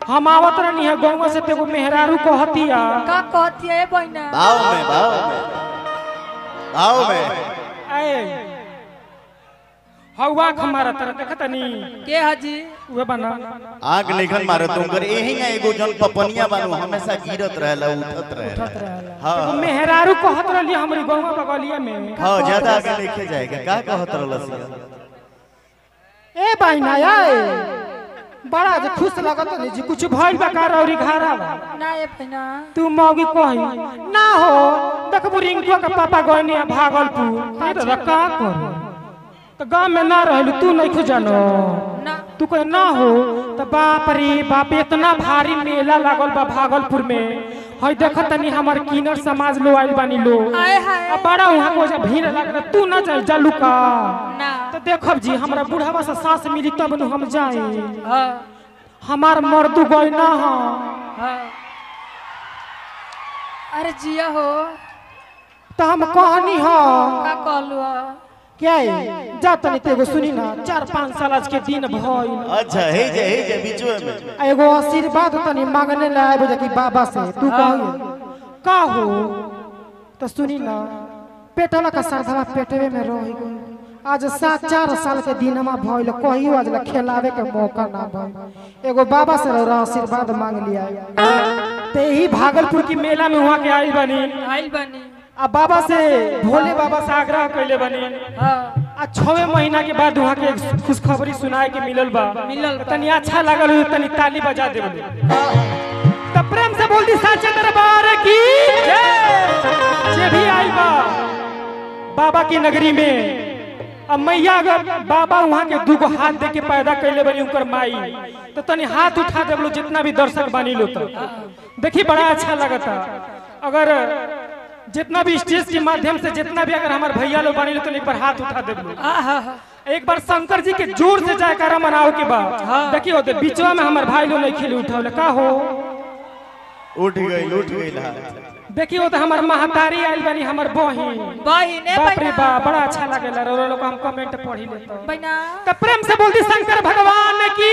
हम आवत रहनी है गौवा से तेगो मेहरारू कहतिया का कहती है बहना भाव में भाव में भाव में ए हवा खमारा तरह देखतनी के हाजी उहे बना आग निखन मारे तुम कर यही है एगो जन पपनिया बानू हमेशा गिरत रहेला उठत रहेला हाँ एगो मेहरारू कहत रहली हमरी गौवा बगलिया में हाँ ज्यादा आगे लिखे जाएगा का कहत रहलस ए बहिना ए बड़ा जे खुश लगत नहीं जी कुछ भइल बा का रौरी घारा बा ना ये बहना तू मौगी कही ना हो देखबू रिंकू के पापा गइनी भागलपुर ए दादा का कर तो गांव में ना रहलू तू नहीं खुजानो ना तू कहे ना हो तो बाप रे बाप इतना भारी मेला लागल बा भागलपुर में हई देख तनी हमर किनर समाज लो आइल बानी लो आए हाय अब बड़ा वहां को जा भीड़ लग तू ना जाई जालू का ना तो देखब जी हमरा बुढ़ावा से सांस मिली तब न हम जाई हाँ हमार मर्दू गई ना हो हाँ अरे जिया हो तो हम कहनी हो का कहलू हो क्या है? जा तनी तेगो सुनी ना चार पाँच साल आज के दिन भइल अच्छा हे जे हे जे बीचो में एगो आशीर्वाद तनी मांगने ला आबे जाके बाबा से तू कहियो का हो तो सुनी ना पेटला का सरधवा पेटवे में रह गई आज सात चार साल के दिनमा भइल कहियो आज ला खेलावे के मौका ना भइल एगो बाबा से रौरा आशीर्वाद मांग लिया ते ही भागलपुर की मेला में वहाँ के आई बनी आइल बनी आ बाबा से भोले बाबा से आग्रह कैले बनी हाँ आ छवे महीना के बाद वहाँ के एक खुशखबरी सुनाए के मिलल बा मिलल बा। तनी अच्छा लागल हो तनी ताली बजा दे तो प्रेम से बोल दी साचे दरबार की जय जे भी आई बा बाबा की नगरी में अब मैया अगर बाबा वहाँ के दूगो हाथ दे के पैदा कैले बनी उनकर माई तो तनी हाथ उठा दे लो जितना भी दर्शक बानी लो तो देखी बड़ा अच्छा लगता अगर जितना भी स्टेज के माध्यम से जितना भी अगर हमारे भैया लोग बानी लो तो एक बार हाथ उठा दे लो हाँ हाँ हाँ एक बार शंकर जी के जोर से जयकारा मनाओ के बाद देखियो तो बीचवा में हमारे भाई लोग नहीं खेले उठावले का हो उठ गई उठ गई हाथ देखियो तो हमार महतारी आइल बनी हमार बहिन बहिने बाप रे बहना बा बड़ा अच्छा लागेला रो लोग हम कमेंट पढ़ी लेते बहना तो प्रेम से बोलती शंकर भगवान की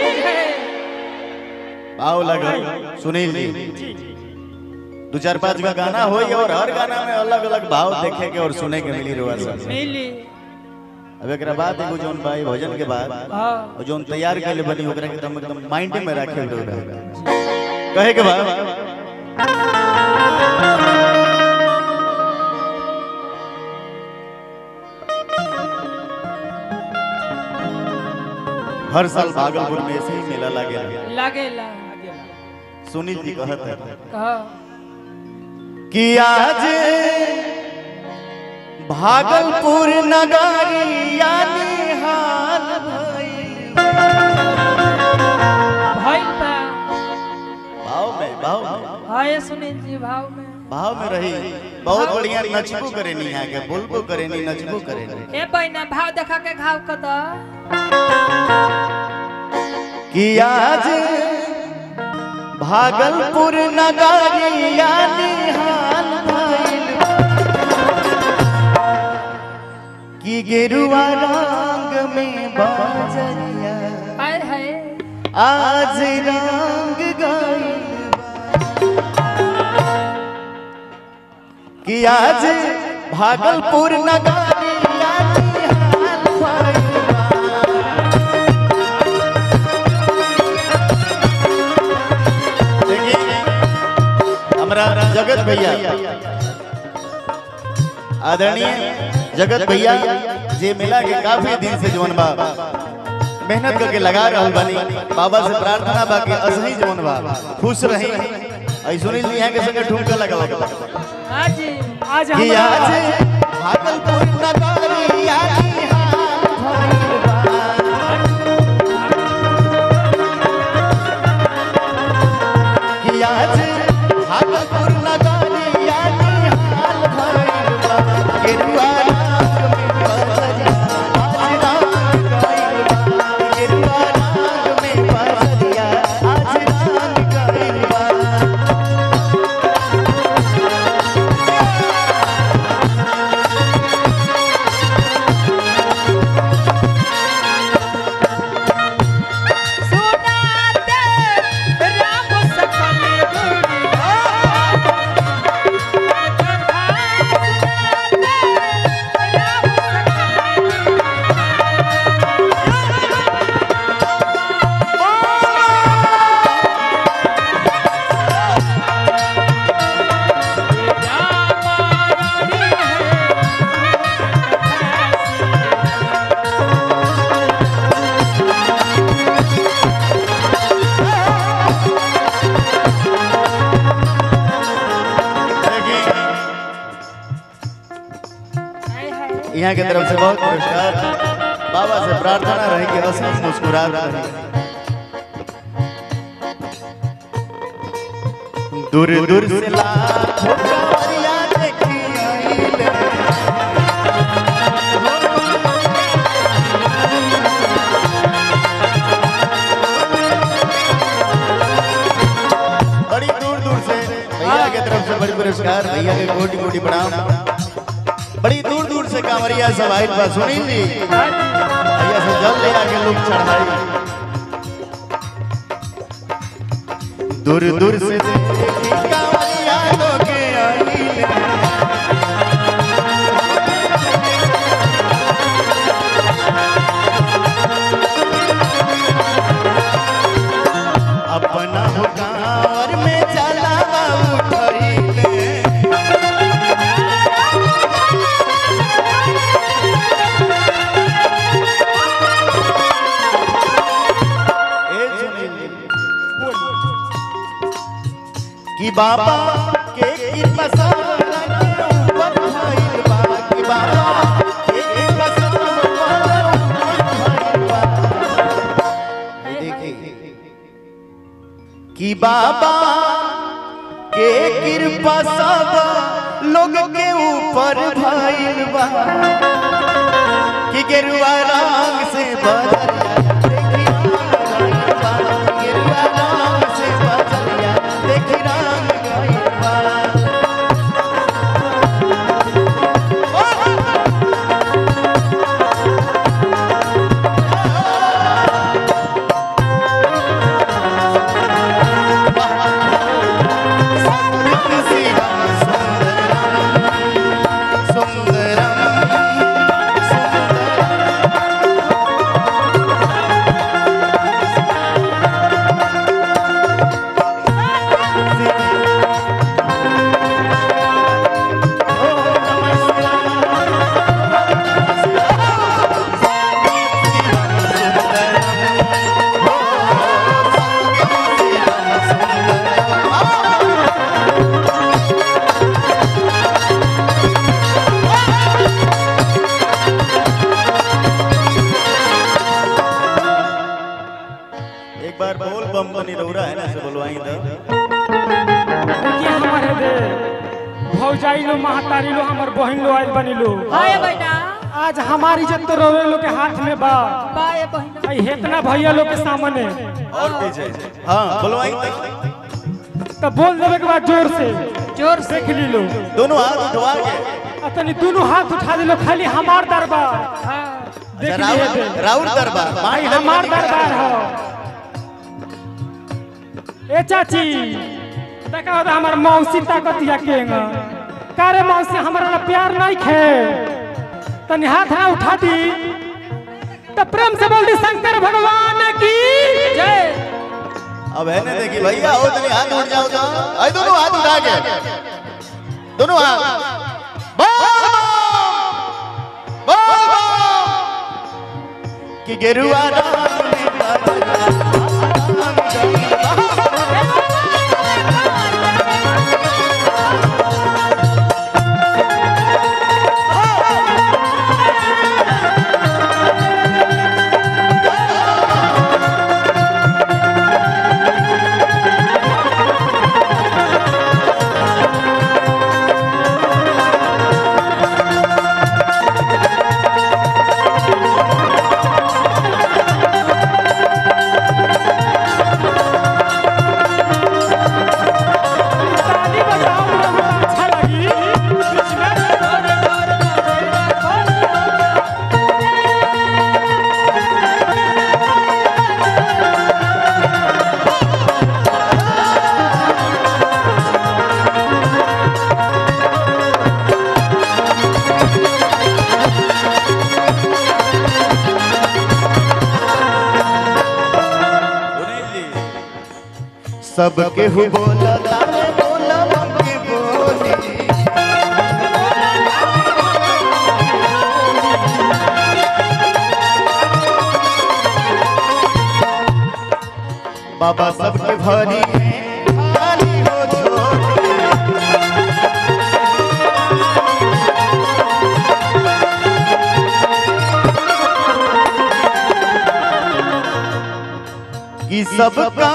भाव लगल सुनील जी दो चार पांच का गाना हो और हर गाना में अलग अलग भाव देखे के और सुने के मिली रोआ सब मिली अब एक बाद एगो जोन भाई भोजन के बाद हाँ और जोन तैयार के लिए बनी ओकरा के एकदम एकदम माइंड में रखे हुए कहे के बाद हर साल भागलपुर में ऐसे ही मेला लगे लागेला सुनील जी कहत है कहा कि आज भागलपुर नगरिया निहाल भइल भइल बा भाव में भाव में हाँ ये सुनील जी भाव में भाव में रही बहुत बढ़िया नचबो करे नी यहाँ के बोलबो करे नी नचबो करे नी ए बहना भाव देखा के घाव कर दा कि आज भागलपुर नगरिया निहाल भइल कि गेरुआ रंग में बाजरिया आए है आज रंग गइल कि आज भागलपुर नगरिया निहाल भइल देखिए हमारा जगत भैया आदरणीय जगत भैया जे मिला के काफी दिन से जवन बा मेहनत करके लगा रहल बानी बाबा से प्रार्थना बा कि असही जवन बा खुश रही आई सुनील जी यहाँ के संगे ठुमका लगा लगा हाँ जी आज कि हमरा आज भागलपुर नगरिया निहाल भइल बा। कि आज भागलपुर नगरिया निहाल भइल बा। गेरुआ रंग में बजरिया, आज रंग गइल बा। गेरुआ रंग में बजरिया, आज रंग गइल बा। यहाँ की तरफ से बहुत पुरस्कार बाबा से प्रार्थना रहे कि हंसी मुस्कुरा रहे दूर दूर से लाखों कांवरिया देखी आइले। बड़ी दूर दूर से भैया के तरफ से बड़ी पुरस्कार भैया के कोटि कोटि प्रणाम बड़ी दूर दूर से कांवरिया सब आइल बा सुनी ली भैया से जल ले आके लोग चढ़ाई दूर दूर से देखी कांवरिया लोग आइले। अपना हो कांवर में चला उठैले ए सुनील कि बाबा के कृपा सबला के ऊपर भइल बा कि बाबा के कृपा सबला ऊपर भइल बा देखी कि बाबा के कृपा सब लोग के ऊपर भइल बा कि गेरुआ रंग से बदलिया देखी रंग गइल बा। गेरुआ रंग से बदलिया देखी रंग गइल बा। एक बार बोल बम बनी रौरा है ना से बोलवाई तो देखिए हमारे दे भौजाई लो महतारी लो हमर बहन लो आइल बनी लो हाय बेटा आज हमारी इज्जत तो रोवे लो के हाथ में बा बाय बहिना आई हेतना भैया लोग के सामने और पीछे हाँ बोलवाई तो तो बोल देवे के बाद जोर से जोर से देख ली लो दोनों हाथ उठवा के अतनी दोनों हाथ उठा दिलो खाली हमार दरबार हाँ देख राउर लिए दे राउर दरबार भाई हमार दरबार हो ए चाची देखा होता हमार मौसी ताकतिया केंगा कारे मौसी हमारा ना प्यार नहीं खे तनी हाथ ना उठा दी तो प्रेम से बोल दी शंकर भगवान की जय अब है ना देखी भैया हो तनी हाथ उठ जाओ तो आई दोनों हाथ उठा के दोनों हाथ बोल बम! बोल बम! कि गेरुआ रंग में बदला ताली बजाओ हमरा अच्छा लगी बीच में सबके हु बोला तारे बोला के बोली बाबा सबके भरी है खाली हो झोली कि सबका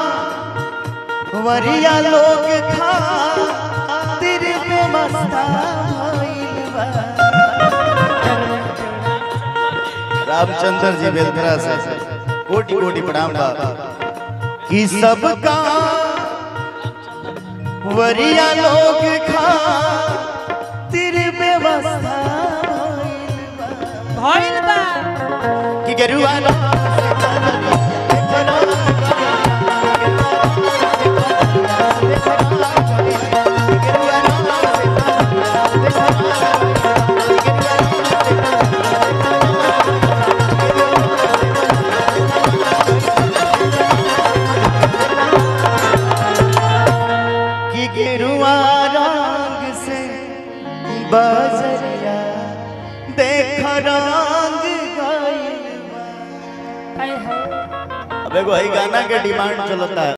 वरिया लोग खा तेरे पे मस्ता भइल बा। रामचंद्र जी बेलखरा से कोटि कोटि प्रणाम बा कि सबका वरिया लोग खा तेरे व्यवस्था भइल बा कि गरुआ कि गिरुआ रंग से बजरिया देख रंग गइल बा। हाय हाय अब एगो हई गाना के डिमांड चलता है